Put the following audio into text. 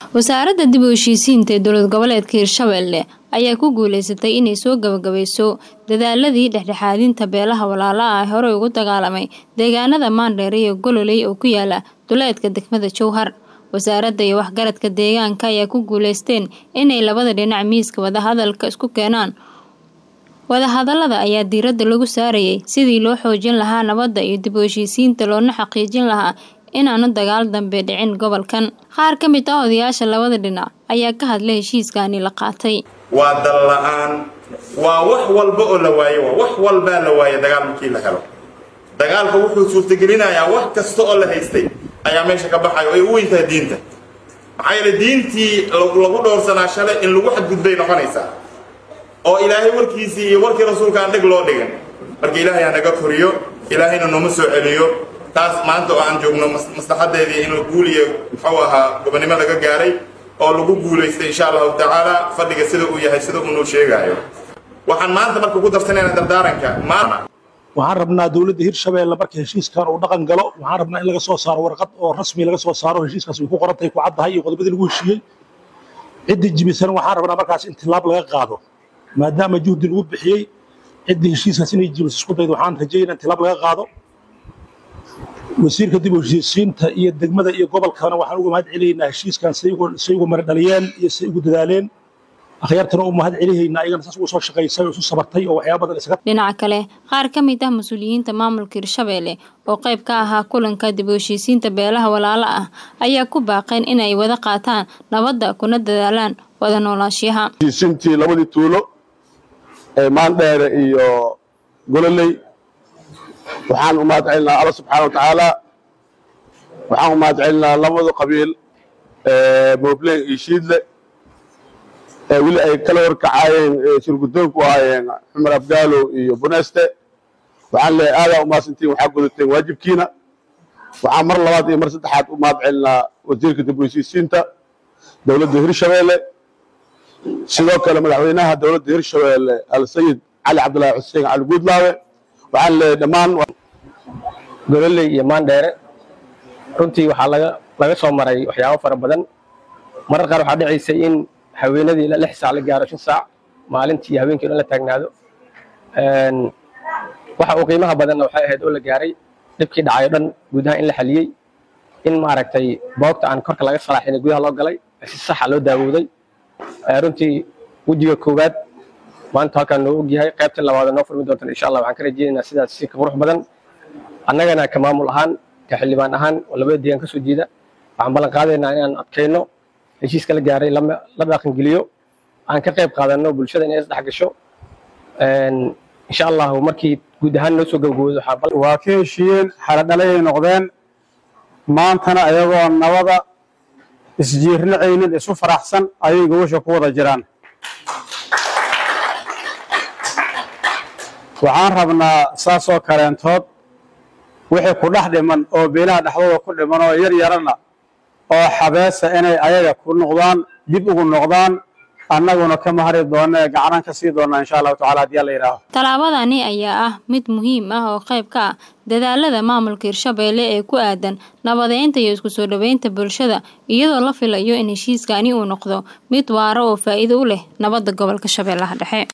wasaaradda dib u heshiisiinta ee dowlad goboleedka hirshabelle ayaa ku guuleysatay inay soo gabagabayso dadaaladii dhexdhexaadinta beelaha walaalaha ah horey ugu dagaalamay deegaanada maandheer iyo gololey oo ku yaala duleedka degmada jowhar wasaaradda iyo waxgaradka deegaanka ayaa ku guuleysteen inay labada dhinac miiska wadahadalka isku keenaan wadahadalada ayaa diiradda lagu saarayay sidii loo xoojin lahaa nabadda iyo dib u heshiisiinta loona xaqiijin lahaa inaanu dagaal dambe dhicin gobolkan qaar ka mid ah odayaasha labada dhinac ayaa ka hadlay heshiiskaani la qaatay waa dal la-aan waa wax walba oo la waayo waa wax walbaa la waaye dagaal markii la helo dagaalka wuxuu suurtagelinayaa wax kasta oo la haystay ayaa meesha ka baxayo ay u weyntahay diinta maxaa yeele diintii lagu dhowrsanaa shalay in lagu xadgudbay noqonaysaa oo ilaahay warkiisii iyo warkii rasuulka aan dheg loo dhigan marka ilaahay ha naga koriyo ilaahayna nooma soo celiyo taas maanta oo aan joogno maslaxadeedii in la guuliyo muxuu ahaa gobonnimo laga gaaray oo lagu guulaystay insha allahu tacaala fadhiga sida uu yahay sida uunuu sheegaayo waxaan maanta marka ku darsanayna dardaaranka maana waxaan rabnaa dowladda hirshabeelle marka heshiiskan uu dhaqan galo waxaan rabnaa in laga soo saaro warqad oo rasmi laga soo saaro heshiiskaas way ku qorantahay ku caddahay iyo qodobadii lagu heshiiyey ciddii jibisan waxaan rabnaa markaas in tilaab laga qaado maadaama juhdi lagu bixiyey ciddii heshiiskaas inay jibiso isku daydo waxaan rajaynaa in tilaab laga qaado wasiirka dib u heshiisiinta iyo degmada iyo gobolkana waxaan uga mahad celinaynaa heshiiskan say ugu mara dhaliyeen iyo say ugu dadaaleen akhyaartana u mahad celihaynaa ayagana saas ugu soo shaqaysay oo isu sabartay oo waxyaaba badan isaga dhinaca kale qaar ka mid ah mas-uuliyiinta maamulka hirshabelle oo qayb ka ahaa kulanka dib u heshiisiinta beelaha walaalo ah ayaa ku baaqeen inay wada qaataan nabadda kuna dadaalaan wada noolaanshiyaha heshiisiintii labadii tuulo ee maandheere iyo gololey waxaan u mahad celinaa alla subxaana wa tacaala waxaan u mahad celinaa labada qabiil moobleen iyo shiidle ee weli ay kala horkacaayeen shirgudoonku ahaayeen cumar abgaalo iyo buneste waxaan leeyahay aadaa u mahadsantiin waxaa gudateen waajibkiina waxaan mar labaad iyo mar saddexaad u mahad celinaa wasiirka dib u heshiisiinta dowladda hirshabeelle sidoo kale madaxweynaha dowladda hirshabeelle alsayid cali cabdillaahi xuseen cali guudlaawe waxaan leeyahay dhammaan gololey iyo maandheere runtii waxaa laga laga soo maray waxyaabo fara badan marar qaar waxaa dhicaysay in haweenadii ilaa lix saac la gaaro shan saac maalintii iyo habeenkii o dhan la taagnaado waxa uu qiimaha badanna waxay ahayd oo la gaaray dhibkii dhacay o dhan gudaha in la xaliyey in maaragtay boogta aan korka laga salaaxinay gudaha loo galay si saxa loo daawooday runtii wejiga koowaad maanta halkaan noo ogyahay qaybta labaad noo furmi doontan insha allah waxaan ka rajeynaynaa sidaas si ka qurux badan annagana ka maamul ahaan ka xildhibaan ahaan oo labada deegaan ka soo jeeda waxaan ballan qaadaynaa inaan adkayno heshiiska la gaaray la dhaqangeliyo aan ka qayb qaadanno bulshada inay isdhex gasho insha allahu markii guud ahaan noo soo gabagoodo waa ka heshiiyeen xaladhalayay noqdeen maantana ayagoo nabada isjiirnacaynin isu faraxsan ayay gobasha ku wada jiraan waxaan rabnaa saasoo kaleentood wixii ku dhex dhiman oo beelaha dhexdooda ku dhiman oo yar yarana oo xabeesa inay ayaga ku noqdaan dib ugu noqdaan annaguna ka mahari doona ee gacanaan ka sii doonaa insha allahu tacala hadii alla yidhaaho tallaabadani ayaa ah mid muhiim ah oo qayb ka ah dadaalada maamulka hirshabelle ee ku aadan nabadeynta iyo isku soo dhoweynta bulshada iyadoo la filayo in heshiiskani uu noqdo mid waaro oo faa'iido u leh nabadda gobolka shabeellaha dhexe